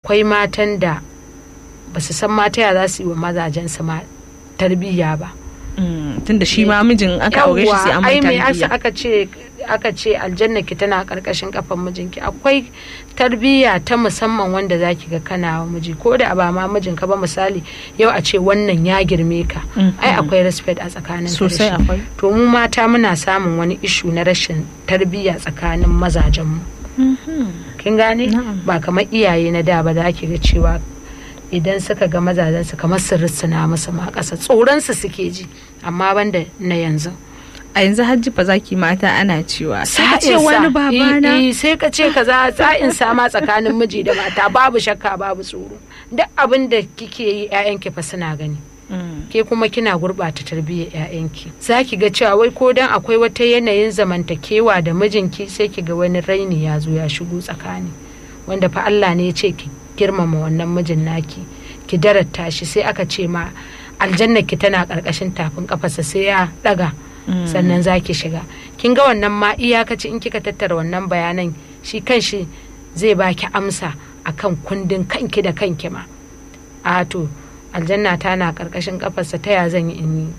akwai matan da ba su san mata ya za su yi wa mazajensu ma tarbiyya ba tunda shi ma mijin aka aure shi sai an mai ai me asa tarbiyya aka ce aka ce aljanna ki tana karkashin kafan mijinki akwai tarbiyya ta musamman wanda zaki ga kana wa miji ko da ba ma mijinka ba misali yau a ce wannan ya girme ka ai akwai respect a tsakanin ka da sosai shi. akwai to mu mata muna samun wani ishu na rashin tarbiyya tsakanin mazajenmu kin gane Na'am. ba kamar iyaye na da ba za ki ga cewa idan suka ga mazajensu kamar su rissuna musu ma ƙasa tsoronsu suke ji amma banda na yanzu a yanzu hajji fa zaki mata ana cewa sai ka ce Sa'insa. wani babana Eh, eh, sai ka ce kaza sa'in sama tsakanin miji da mata babu shakka babu tsoro duk abin da kike yi 'ya'yanki fa suna gani Mm. ke kuma kina gurɓata tarbiyyar 'ya'yanki za ki ga cewa wai ko dan akwai wata yanayin zamantakewa da mijinki sai ki ga wani raini ya zo ya shigo tsakani wanda fa Allah ne ya ce ki girmama wannan mijin naki ki darata shi sai aka ce ma aljanna ki tana ƙarƙashin tafin kafarsa sai ya ɗaga sannan za ki shiga kin ga wannan ma iyakaci in kika tattara wannan bayanan shi kanshi zai baki amsa akan kundin kanki da kanki ma a to aljanna ta na karkashin kafarsa ta ya zan yi in yi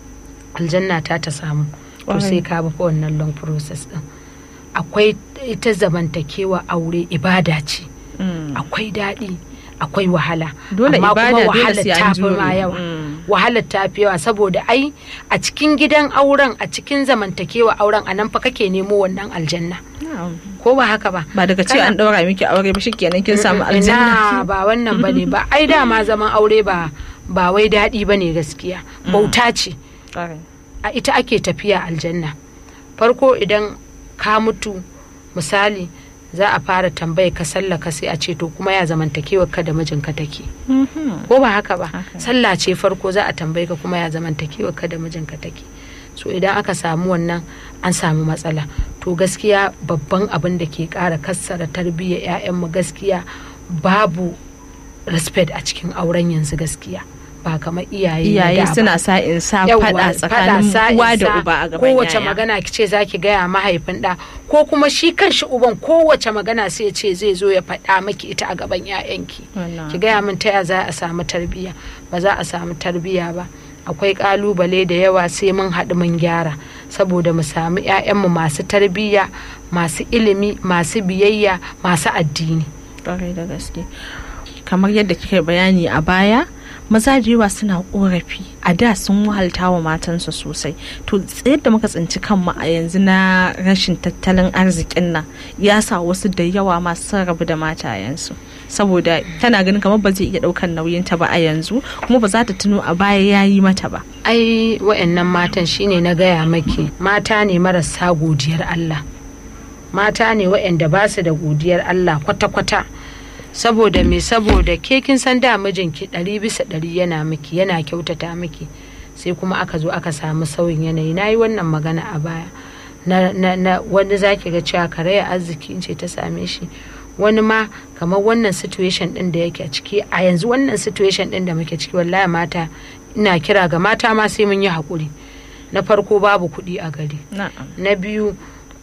aljanna ta ta samu to Ƙwarai. sai ka bi fa wannan long process din akwai ita zamantakewa aure ibada ce Mm. akwai daɗi akwai wahala Dole amma ibada, kuma dole wahalar sai an ta fi jure. ma yawa Mm. wahalar ta fi yawa saboda ai a cikin gidan auren a cikin zamantakewa auren a nan fa kake nemo wannan aljanna Na'am. ko ba haka ba ba daga ce Kana- an daura miki aure ba shikenan kin samu Ina aljanna ba wannan bane ba ai dama zaman aure ba ba wai daɗi bane gaskiya bauta ce Ƙwarai. a ita ake tafiya aljanna farko idan ka mutu misali za a fara tambaya ka sallaka sai a ce to kuma ya zamantakewar ka da mijinka take Mhm. ko ba haka ba Haka. sallah ce farko za a tambaye ka kuma ya zamantakewar ka da mijinka take so idan aka samu wannan an samu matsala to gaskiya babban abin da ke kara kassara tarbiyyar 'ya'yanmu gaskiya babu respect a cikin auren yanzu gaskiya ba kamar iyaye na iyaye da ba. suna sa in sa Yawwa, fada tsakanin sa uwa da isa, uba a gaban kowace yaya. magana ki ce zaki gaya mahaifin da ko kuma shi kanshi uban kowace magana sai ya ce zai zo ya faɗa maki ita a gaban 'ya'yanki Wannan ki gaya min ta ya za a samu tarbiyya ba za a samu tarbiyya ba akwai kalubale da yawa sai mun haɗu mun gyara saboda mu samu 'ya'yanmu masu tarbiyya masu ilimi masu biyayya masu addini Ƙwarai da gaske kamar yadda kika bayani a baya maza da yawa suna korafi a da sun wahalta wa matansu sosai to yadda muka tsinci kanmu a yanzu na rashin tattalin arzikin nan ya sa wasu da yawa masu sun rabu da matayensu saboda tana ganin kamar ba zai iya ɗaukan nauyinta ba a yanzu kuma ba za ta tuno a baya ya yi mata ba ai wa'annan matan shine na gaya maki mata ne marasa godiyar Allah mata ne wa'anda ba su da godiyar Allah kwata-kwata saboda me saboda ke kin san da mijinki ɗari bisa ɗari yana miki yana kyautata miki sai kuma aka zo aka samu sauyin yanayi na yi wannan magana a baya na, na, na wani zaki ga cewa karaya arziki ce ta same shi wani ma kamar wannan situation din da yake a ciki a yanzu wannan situation din da muke ciki wallahi mata ina kira ga mata ma sai mun yi haƙuri na farko babu kuɗi a gari na'am na biyu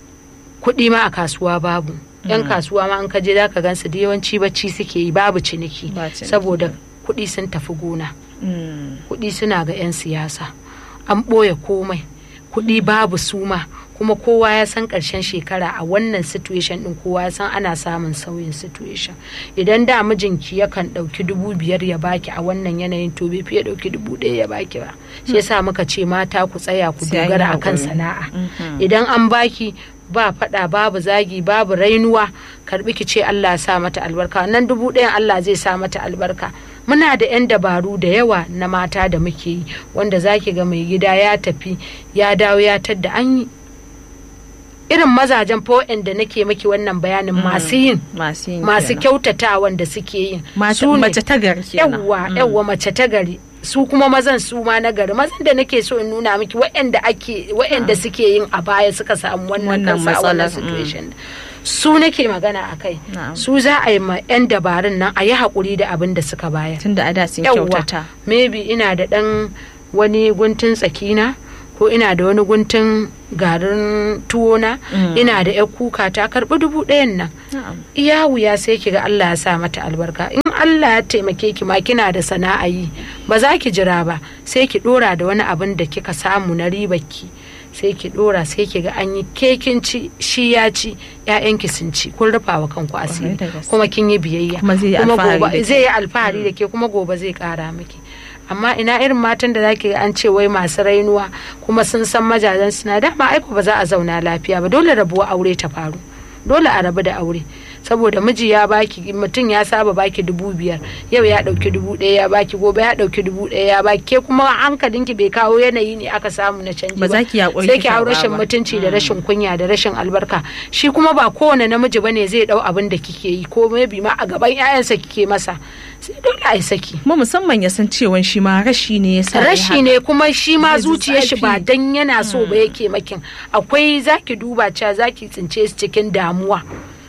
kuɗi ma a kasuwa babu yan kasuwa ma an kaje za ka gansu da yawanci bacci suke yi babu ciniki Ba ciniki. saboda kuɗi sun tafi gona Mm. kuɗi suna ga 'yan siyasa an ɓoye komai kuɗi babu suma kuma kowa ya san ƙarshen shekara a wannan situation ɗin kowa ya san ana samun sauyin situation idan da mijinki yakan ɗauki dubu biyar ya baki a wannan yanayin to bai fiye ɗauki dubu ɗaya ya baki ba shi yasa muka ce mata ku tsaya ku Sai an yi dogara akan haƙuri. sana'a idan an baki ba faɗa babu zagi babu rainuwa karbi ki ce Allah ya sa mata albarka nan dubu ɗayan Allah zai sa mata albarka muna da 'yan dabaru da yawa na mata da muke yi wanda zaki ga mai gida ya tafi ya dawo ya tadda an yi irin mazajen fo'en da nake maki wannan bayanin masu yin masu yin masu kenan. kyautatawan da suke yin Mata- su ne- mace ta gari kenan yawwa yawwa mace ta gari su kuma mazan su ma na gari mazan da nake so in nuna miki waɗanda ake waɗanda suke yin a baya suka samu wannan Wannan kansa a wannan matsalar, situation su nake magana a kai Na'am. su za a yi ma 'yan dabarun nan a yi haƙuri da abin da suka bayar tunda a da sun yawwa kyautata maybe ina da ɗan wani guntun tsakina ko ina da wani guntun garin tuwona ina da 'yar kuka ta karɓi dubu ɗayan nan na'am iya wuya sai kiga Allah ya sa mata albarka in Allah ya taimake ki ma kina da sana'a yi ba za ki jira ba sai ki dora da wani abin da kika samu na ribar ki sai ki dora sai ki ga an yi kekin ci shi ya ci ƴaƴanki sun ci kun rufa wa kanku asiri Kwarai da gaske. kuma kin yi biyayya Kuma zai yi alfahari da gobe ke. zai yi alfahari da ke kuma gobe zai kara miki amma ina irin matan da zaki ga an ce wai masu rainuwa kuma sun san majajen suna dama aiko ba za a zauna lafiya ba dole rabuwa aure ta faru dole a rabu da aure saboda miji ya baki mutum ya saba baki dubu biyar yau ya dauki dubu ɗaya ya baki gobe ya dauki dubu ɗaya ya baki ke kuma hankalinki bai kawo yanayi ne aka samu na canji Ba za ki yaƙuri sai ki ki hau karɓa rashin ba. mutunci da rashin kunya da rashin albarka shi kuma ba kowane namiji bane zai dau abin da kike yi ko maybe ma a gaban 'ya'yansa kike masa sai dole a yi saki kuma musamman ya san cewa shi ma rashi ne ya sa ya rashi haka. ne kuma shi ma Zai ji zuciyar shi ba zafi. dan yana so ba yake makin akwai zaki duba cewa zaki tsince su cikin damuwa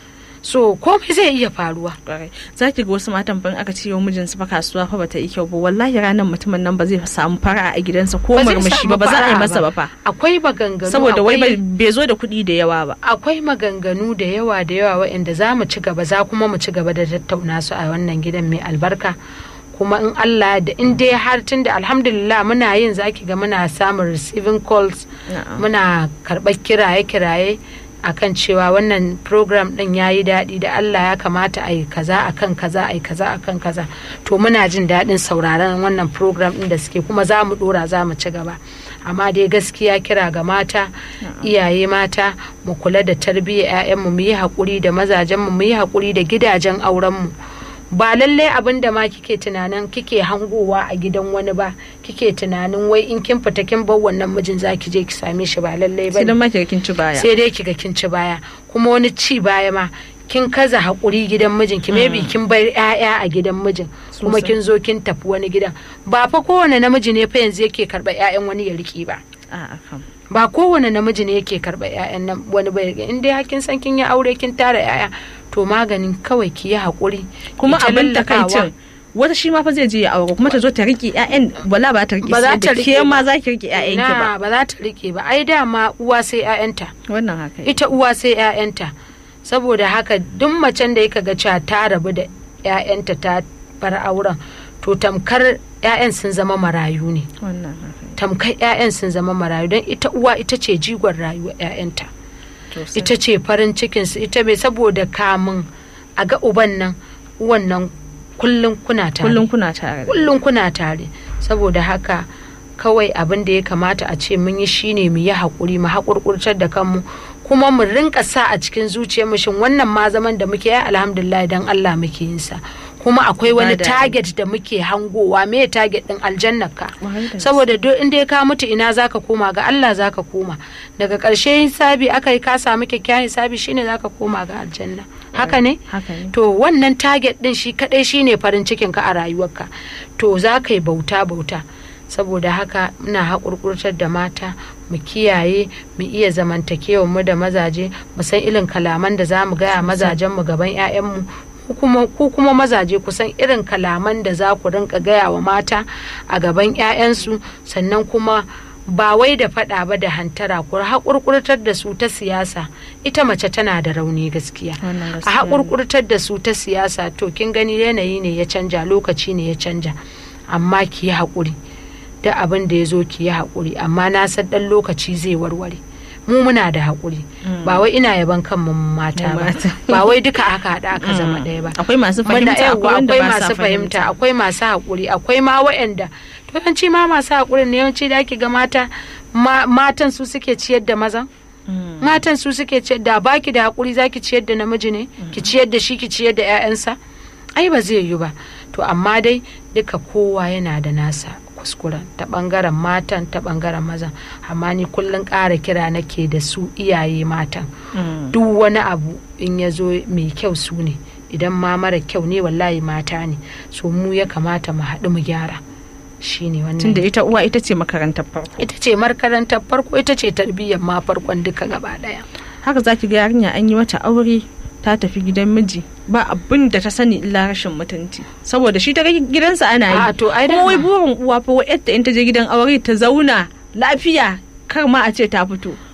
so komai zai iya faruwa kwarai za ki ga wasu matan ban aka ce wa mijinsu fa kasuwa fa bata yi kyau ba wallahi ranar mutumin nan ba zai samu fara a gidansa ko Ba zai murmushi samu ba ba za a yi fara'a masa ba fa akwai maganganu saboda wai akwai- bai bai zo da kuɗi da yawa ba akwai maganganu da yawa da yawa waɗanda za mu ci gaba za kuma mu ci gaba da tattauna su a wannan gidan mai albarka kuma in Allah da in dai har tun da alhamdulillah muna yin zaki ga muna samun receiving calls Na'am. muna karɓar kiraye-kiraye akan cewa wannan program ɗin ya yi daɗi da Allah ya kamata a yi kaza akan kaza a yi kaza akan kaza to muna jin daɗin sauraron wannan program ɗin da suke kuma za mu ɗora za mu ci gaba amma dai gaskiya kira ga mata iyaye mata mu kula da tarbiyyar 'ya'yanmu mu yi haƙuri da mazajenmu mu yi haƙuri da gidajen aurenmu ba lallai abin da ma kike tunanin kike hangowa a gidan wani ba kike tunanin wai in kin fita kin bar wannan mijin zaki je ki same shi ba lallai ba sai dan ma ki ga kin ci baya sai dai kiga kin ci baya kuma wani ci baya ma kin kaza haƙuri gidan mijin ki maybe kin bar 'ya'ya a gidan mijin kuma Sosai. kin zo kin tafi wani gidan ba fa kowane namiji ne fa yanzu yake karɓar 'ya'yan wani ya riƙe ba a'a kam ba kowane namiji ne yake karɓar 'ya'yan nan wani ba ya riƙe in dai har kin san kin yi aure kin tara 'ya'ya to maganin kawai ki yi haƙuri kuma ki ta abin lallakawa. takaicin wata shi ma fa zai je ya aure kuma ta zo ta rike ƴaƴan wala ba ta rike Ba za sai ta da rike ke ma ba. za ki rike ƴaƴan ki ba na ba za ta riƙe ba ai dama uwa sai 'ya'yanta wannan haka yake. ita uwa sai 'ya'yanta saboda haka duk macen da yaka ga cewa ta rabu da 'ya'yanta ta bar auren to tamkar 'ya'yan sun zama marayu ne wannan haka yake. tamkar 'ya'yan sun zama marayu don ita uwa ita ce jigon rayuwar 'ya'yanta To sai- ita ce farin cikinsu ita bai saboda kamun a ga uban nan uwan nan kullum kuna tare kullum kuna tare da kullum kuna tare saboda haka kawai abin da ya kamata a ce mun yi shine mu yi haƙuri mu haƙurƙurtar da kanmu kuma mu rinka sa a cikin zuciyar mu shin wannan ma zaman da muke yi alhamdulillah dan Allah muke yin sa kuma akwai wani Ibada ne. target da muke hangowa me target din aljannar ka Kwarai da saboda duk inda ka mutu ina zaka koma ga Allah zaka koma daga ƙarshe hisabi aka yi ka samu kyakkyawan hisabi shine zaka koma ga aljanna haka ne haka ne to wannan target din shi kadai shine farin cikin ka a rayuwarka to za ka yi bauta bauta saboda haka muna haƙurƙurtar da mata mu kiyaye mu iya zamantakewa mu da mazaje mu san irin kalaman da za mu gaya mazajen mu gaban 'ya'yanmu ku kuma ku kuma mazaje ku san irin kalaman da za ku rinka gaya wa mata a gaban 'ya'yansu sannan kuma ba wai da faɗa ba da hantara ku haƙurƙurtar da su ta siyasa ita mace tana da rauni gaskiya Wannan a gaskiya ne. haƙurƙurtar da su ta siyasa to kin gani yanayi ne ya canja lokaci ne ya canja amma ki yi haƙuri da abin da ya zo ki yi haƙuri amma na san ɗan lokaci zai warware mu muna da haƙuri ba wai ina yaban kanmu mata Mu ba mata. ba wai duka aka haɗa aka zama ɗaya ba akwai masu Muna- fahimta yawwa, akwai wanda akwai ba sa masu fahimta fahimta akwai masu haƙuri akwai ma waɗanda to yawanci ma masu haƙuri ne yawanci da ake ga mata ma- matan su suke ciyar da mazan Mm. matan su suke ciyar da baki da haƙuri zaki ciyar da namiji ne ki ciyar da shi ki ciyar da 'ya'yansa ai ba zai yi ba to amma dai duka kowa yana da nasa kuskuren ta bangaren matan ta bangaren mazan amma ni kullum ƙara kira nake da su iyaye matan Mm. duk wani abu in ya zo mai kyau su ne idan ma mara kyau ne wallahi mata ne so mu ya kamata mu haɗu mu gyara shine tunda wannan ita uwa ita ce makarantar farko ita ce makarantar farko ita ce tarbiyyar ma farkon duka gaba ɗaya haka zaki ga yarinya an yi mata aure ta tafi gidan miji ba abin da ta sani illa rashin mutunci saboda shi ta ga gidansa ana yi A, to, ai kuma wai dama. burin uwa fa wai yadda in ta je gidan aure ta zauna lafiya kar ma a ce ta fito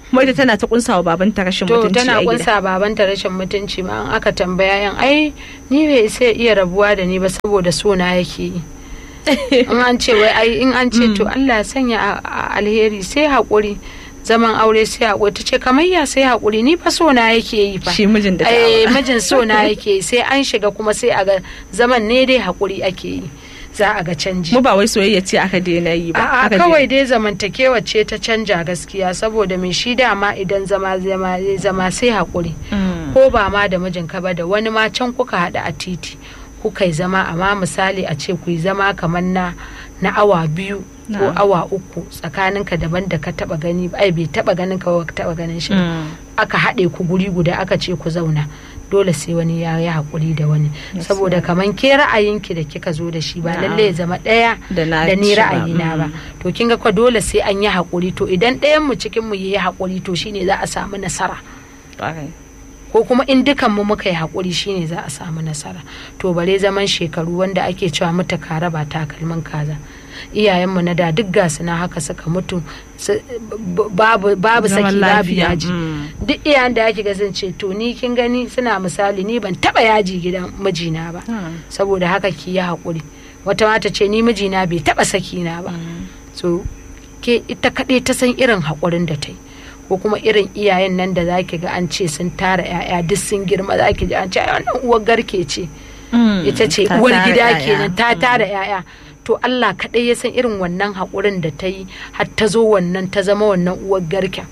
kuma ita tana ta kunsa wa babanta rashin to mutunci tana a gida kunsa babanta rashin mutunci ma an aka tambaya yan ai ni bai sai iya rabuwa da ni ba saboda sona yake yi in an ce wai ai in an ce to Allah ya sanya a- a- alheri sai haƙuri zaman aure sai haƙuri ta ce kamar ya sai haƙuri ni fa sona yake yi fa shi mijin da ta eh aura. mijin sona yake yi sai an shiga kuma sai a ga zaman ne dai haƙuri ake yi za a ga canji mu ba wai soyayya ce aka daina yi ba A'a aka kawai dai zamantakewa ce ta canja gaskiya saboda mai shi dama idan zama zama zama sai haƙuri Mm. ko ba ma da mijinka ba da wani ma can kuka haɗu a titi kuka yi zama amma misali a ce ku yi zama kamar na na awa biyu ko Na'am. awa uku tsakaninka daban da ka taba gani ba ai bai taba ganin ka ba ka taba ganin shi ba. Mm. aka haɗe ku guri guda aka ce ku zauna dole sai wani ya yi haƙuri da wani Yes, saboda kamar ke ra'ayinki da kika zo da shi ba Na'am. lallai ya zama ɗaya Da na da ni ci ba, ra'ayina ba mm. to kin ga kwa dole sai an yi haƙuri to idan ɗayan mu cikin mu yi haƙuri to shine za a samu nasara Ƙwarai. ko kuma in dukan mu muka yi haƙuri shine za a samu nasara to bare zaman shekaru wanda ake cewa muta kara ba takalmin kaza iyayenmu na da duk gasu na haka suka mutu su- b- babu babu Zaman saki babu lafiya, yaji mm. duk iyayen da ake sun ce to ni kin gani suna misali ni ban taba yaji gidan mijina ba Mm. saboda haka ki yi haƙuri wata mata ce ni mijina bai taba saki na ba so ke ita kaɗai ta san irin haƙurin da ta yi ko kuma irin iyayen nan da zaki ga an ce sun tara 'ya'ya duk sun girma zaki ji an ce "Ai, wannan uwar garke ce Mm. ita ce Ta uwar tara gida 'ya'ya. kenan ta tara 'ya'ya to Allah kaɗai ya san irin wannan haƙurin da ta yi har ta zo wannan ta zama wannan uwar garken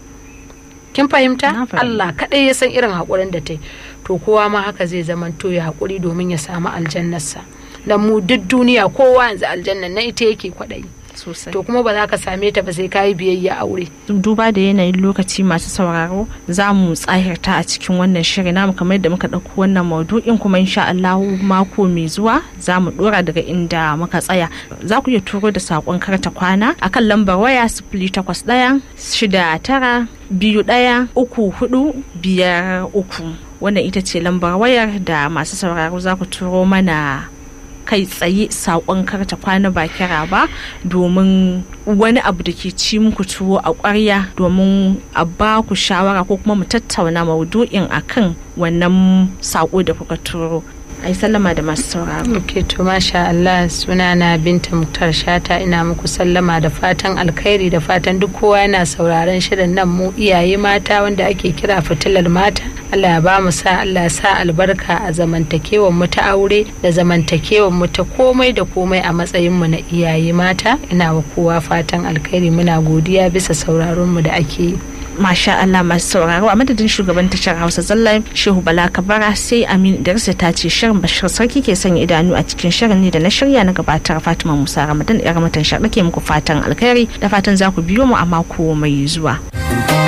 kin fahimta Na fahimta. Allah kaɗai ya san irin haƙurin da ta yi to kowa ma haka zai zama to ya haƙuri domin ya samu aljannarsa dan mu duk duniya kowa yanzu aljannan na ita yake kwaɗayi sosai to kuma ba za ka same ta ba sai ka yi biyayya aure duba da yanayin lokaci masu sauraro za mu tsahirta a cikin wannan shirin namu kamar yadda muka ɗauko wannan maudu'in kuma insha Allah mako mai zuwa za mu ɗora daga inda muka tsaya za ku iya turo da saƙon karta kwana akan lambar waya sifili takwas ɗaya shida tara biyu ɗaya uku hudu biyar uku wannan ita ce lambar wayar da masu sauraro za ku turo mana kai tsaye saƙon karta kwana ba kira ba domin wani abu da ke ci muku tuwo a ƙwarya domin a ba ku shawara ko kuma mu tattauna maudu'in akan wannan saƙo da kuka turo ai sallama da masu sauraro ok to masha Allah sunana binta muktar shata ina muku sallama da fatan alkhairi da fatan duk kowa yana sauraron shirin nan mu iyaye mata wanda ake kira fitilar mata Allah ya ba mu sa Allah ya sa albarka a zamantakewar mu ta aure da zamantakewar mu ta komai da komai a matsayin mu na iyaye mata ina wa kowa fatan alkhairi muna godiya bisa sauraron mu da ake yi masha Allah masu sauraro a madadin shugaban tashar Hausa Zalla Shehu Bala Kabara sai Amin Darsa ta ce shirin Bashir Sarki ke sanya idanu a cikin shirin ne da na shirya na gabatar Fatima Musa Ramadan yar matan shaɓa ke muku fatan alkhairi da fatan za ku biyo mu a mako mai zuwa.